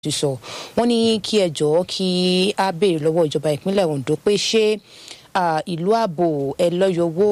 ti sọ wọ́n ní kí ẹ jọ̀ọ́ kí á béèrè lọ́wọ́ ìjọba ìpínlẹ̀ Ondo pé ṣé ìlú ààbò ẹlọ́yọwó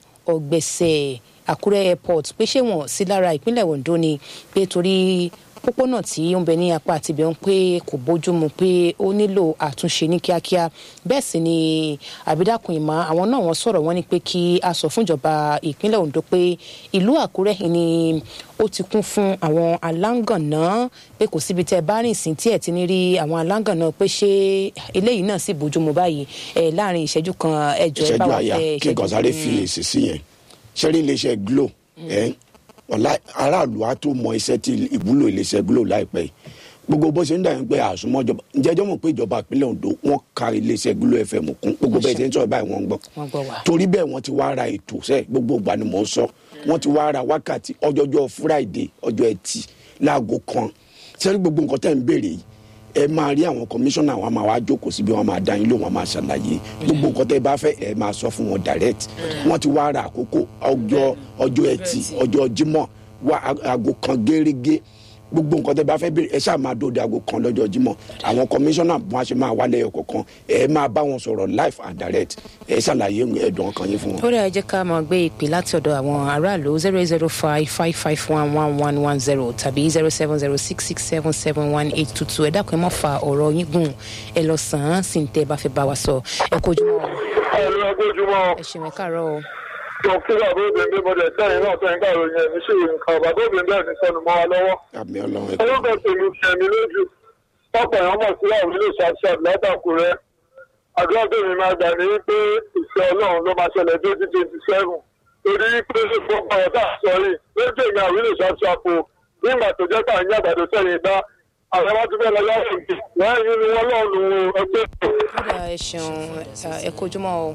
ọ̀gbẹ̀sẹ̀ Àkúrẹ́ airport pé ṣé wọ́n sí lára ìpínlẹ̀ Ondo ni pé torí pópónà tí ó ń bẹ ní apá àti ibẹ̀ ń pé kò bójúmu pé ó nílò àtúnṣe ní kíákíá bẹ́ẹ̀ sì ni àbídàkùn ìmọ̀ àwọn náà wọ́n sọ̀rọ̀ wọ́n ní pé kí a sọ fúnjọba ìpínlẹ̀ Ondo pé ìlú Àkúrẹ́ ni ó ti kún fún àwọn aláǹgànná pé kò síbi tẹ́ bá rìn sí tí ẹ̀ ti ní rí àwọn aláǹgànná pé ṣé eléyìí náà sì bójúmu báyìí ẹ̀ láàrin ìṣẹ́jú kan ẹjọ́ ẹ bá wà fẹ́ kí gọ̀sáré fi èsì sí yẹn ṣẹ́rí iléeṣẹ́ Glo ẹ̀ ọ̀la aráàlú á tó mọ iṣẹ́ tí ìwúlò iléeṣẹ́ Glo láìpẹ́ yìí gbogbo bó ṣe ń dàgbé pé àsùnmọ́ ìjọba ǹjẹ́jọ́ mọ̀ pé ìjọba ìpínlẹ̀ Ondo wọ́n ka iléeṣẹ́ Glo FM kún gbogbo bẹ́ẹ̀ ṣe ń sọ̀rọ̀ báyìí wọ́n ń gbọ́ torí bẹ́ẹ̀ wọ́n ti wá ra ètò sẹ́ẹ̀ gbogbo ìgbà ni mò ń sọ wọ́n ti wá ra wákàtí ọjọ́jọ́ Friday ọjọ́ ẹtì láago kan sẹ́rí gbogbo nǹkan tẹ́ ń béèrè yìí ẹ máa rí àwọn kọmíṣánná àwọn máa wá jókòó síbi wọn máa dá yín lóhùn wọn máa ṣàlàyé gbogbo nǹkan tẹ́ bá fẹ́ ẹ máa sọ fún wọn direct wọ́n ti wá ra àkókò ọjọ́ ọjọ́ ẹtì ọjọ́ Jímọ̀ wá aago kan gẹ́rẹ́gẹ́ gbogbo nǹkan tẹ́ bá fẹ́ béèrè ẹ ṣáà máa dóde aago kan lọ́jọ́ Jímọ̀ àwọn kọmíṣánná wọn ṣe máa wálé ẹyọ kọ̀ọ̀kan ẹ máa bá wọn sọ̀rọ̀ live and direct ẹ ṣàlàyé ẹ̀dùn ọkàn yín fún wọn. ó rẹ̀ jẹ́ ká máa gbé ìpè láti ọ̀dọ̀ àwọn aráàlú zero zero five five five one one one one zero tàbí zero seven zero six six seven seven one eight two two ẹ dákun ẹ má fa ọ̀rọ̀ yín gùn ẹ lọ sàn án sì ń tẹ́ ẹ bá fẹ́ bá wa sọ ẹ kó ojúmọ́. ẹ lọ kójúmọ́. ẹ ṣe mẹ́kàárọ̀ o mo kí bàbá obìnrin mo dẹ̀ sẹ́yìn náà sẹ́yìn ká ìròyìn ẹ̀mí sí ìròyìn kan bàbá obìnrin bẹ́ẹ̀ ní sọnù mọ́ wa lọ́wọ́. àmì Ọlọ́run ẹ orúkọ tèmi fi ẹ̀mí lójú pápá èèyàn mọ̀ sí àwọn ilé ṣàṣàb látàkùrẹ́ àdúrà tèmi máa gbà ní pé ìfẹ́ Ọlọ́run ló máa ṣẹlẹ̀ twenty twenty seven torí pé gbogbo ọ̀rọ̀ tá a sọ yìí lójú èmi àwọn ilé ṣàṣàb o nígbà tó jẹ́ pàǹyí àgbàdo sẹ́yìn dá àwọn ọmọ tó fẹ́ lọ yára ìgbì lẹ́yìn ni wọ́n lọ́ọ̀nù ẹgbẹ́. kódà ẹ ṣeun ẹ kojúmọ́ o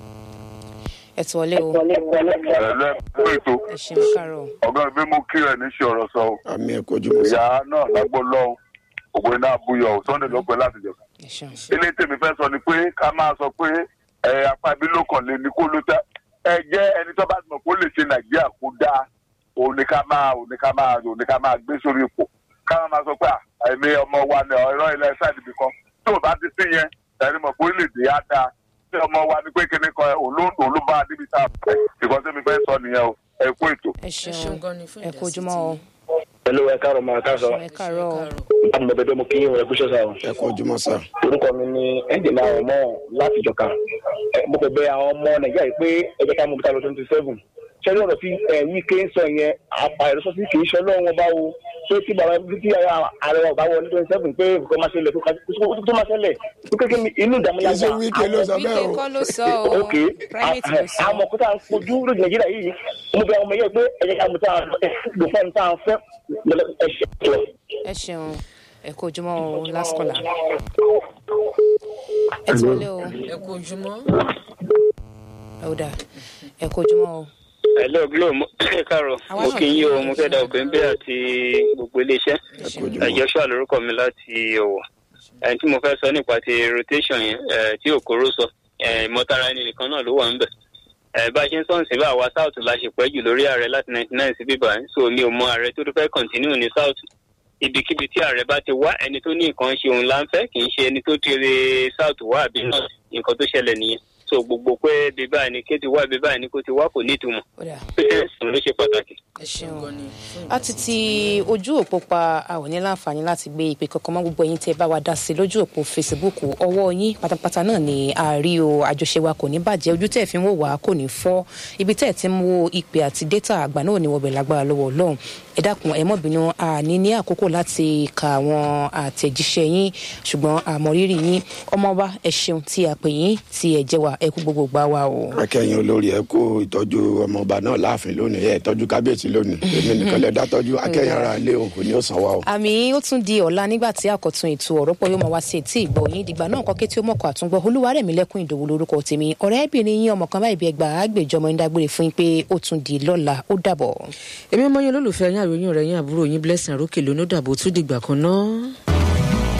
ẹ tọ́ lé o. ẹ̀lẹ́ fún ètò ẹ ṣeun káàárọ̀. ọ̀gá mi mú kí ẹ̀ ní ṣe ọ̀rọ̀ sọ o. àmì ẹ kojú mọ́ sí. ìyá náà lágbó lọ́hùn ògbó iná abúyọ ò Sunday ló pẹ́ láti jẹ. ẹ ṣeun. ilé tèmi fẹ́ sọ ni pé ká máa sọ pé ẹ apá ibi ló kàn lé ní kó ló tẹ́ ẹ jẹ́ ẹni tó bá ti mọ̀ kó lè ṣe Nàìjíríà kó dáa òun ni ká máa òun ni ká máa òun ni ká máa gbé sórí ipò ká máa sọ pé àìmí ọmọ wa ni ọ̀rọ̀ ilẹ̀ sáìdì bì kan tó o bá ti sí yẹn ẹni mọ̀ pé orílẹ̀-èdè á dáa tí ọmọ wa ni pé kíní kan olóńgbò níbi tá a fẹ́ ìkan tí mi fẹ́ sọ nìyẹn o ẹ kú ètò. ẹ ṣeun ẹ kojúmọ́ o. Hello, ẹ káàárọ̀ máa káàsọ. ẹ káàárọ̀ o. láti mọ bẹbẹ mo kí yín ẹ kúṣẹ́ sá o. ẹ kojú mọ́ sá. orúkọ mi ni ẹnjìnà ọmọ láti ìjọka mo fẹ́ bẹ̀ àwọn ọmọ nàìjíríà yìí pé ẹ jẹ́ ká mú bíta lọ twenty seven ṣẹlẹ̀ ọ̀rọ̀ tí wíkẹ ń sọ yẹn àìrọsọ sí kì í ṣe Ọlọ́run ọba o pé tí bàbá tí ààrẹ ọba wọ ní twenty seven pé nǹkan máa ṣẹlẹ̀ tó máa ṣẹlẹ̀ tó kékeré inú ìdààmú kì í ṣe wíkẹ ló sọ bẹ́ẹ̀ wíkẹ́ o. kọ́ ló sọ o ok private ló sọ. àwọn ọmọkúta ń kojú lójú nàìjíríà yìí mo bẹ̀ ọmọ yẹn pé ẹ jẹ́ ká mú tá a lò fẹ́ni tá a fẹ́ ẹ̀ṣẹ̀ ẹ ṣeun ẹ kojúmọ́ o last caller. ẹ tọ́ lé o. ẹ kú ojúmọ́. ẹ ó dà ẹ kojúmọ́ o. hello glo mo káàárọ̀ Àwa mo náà kì í kí yí o yín. mo fẹ́ da òkè ń bẹ́ àti gbogbo iléeṣẹ́ ẹ kojú mọ́. Joshua lórúkọ mi láti Ọ̀wọ̀ ẹni tí mo fẹ́ sọ nípa ti rotation yẹn eh, tí òkúrò sọ eh, ìmọ̀tara ẹni nìkan náà ló wà ń bẹ̀ Eh, bá a ṣe ń sọ̀rọ̀ sí bá àwa south la ṣe pẹ́ jù lórí ààrẹ láti ninety nine sí bíbá yẹn so mi ò mọ ààrẹ tó tó fẹ́ continue ní south ibikíbi tí ààrẹ bá ti wá ẹni tó ní nǹkan ṣe òun là ń fẹ́ kì í ṣe ẹni tó tiré south wá àbí north nǹkan tó ṣẹlẹ̀ nìyẹn so gbogbo pé bíbá ẹni ké ti wá bíbá ẹni kó ti wá kò ní ìtumọ̀ ó dà patience ló ṣe pàtàkì. ẹ ṣeun. gan ni fún a ti ti ojú òpó pa a ò ní láǹfààní láti gbé ìpè kankan mọ́ gbogbo ẹ̀yin tẹ́ bá wa dá sí lójú òpó facebook ọwọ́ yín pátápátá náà ni a rí o àjọṣe wa kò ní bàjẹ́ ojú tẹ́ ẹ̀ fi ń wò wá kò ní fọ́ ibi tẹ́ ẹ̀ ti ń wo ìpè àti data àgbà náà ni wọ́bẹ̀ lágbára lọ́wọ́ ọlọ́run ẹ dákun ẹ mọ́ bínú a ní ní àkókò láti ka àwọn àtẹ̀jíṣẹ́ yín ṣùgbọ́n àmọ̀rírì yín ọmọ wa ẹ ṣeun tí a pè yín tí ẹ jẹ́ wa ẹ kú gbogbo gbà wá o. akẹ́yìn olórí ẹ kó ìtọ́jú ọmọọba náà láàfin lónìí ẹ tọ́jú kábíyèsí lónìí èmi nìkan lè dá tọ́jú akẹ́yìn ara ilé òun kò ní ó san wa o. àmì ó tún di ọ̀la nígbà tí àkọ́tún ètò ọ̀rọ̀ pọ̀ yóò máa wá sí etí ìgbọ̀ yín dìgbà náà kọ́kẹ́ tí ó mọ̀kọ́ àtúngbọ́ olúwarẹ̀mí lẹ́kùn ìdòwú lórúkọ tèmi ọ̀rẹ́bìnrin yín ọmọ kan báyìí bí ẹgbàá àgbèjọmọ ń dágbére fún yín pé ó tún di lọ́la ó dàbọ̀. èmi ọmọ yín olólùfẹ́ yín àròyìn rẹ̀ yín àbúrò yín blessing àrókè lónú dàbò tún dìgbà kan náà.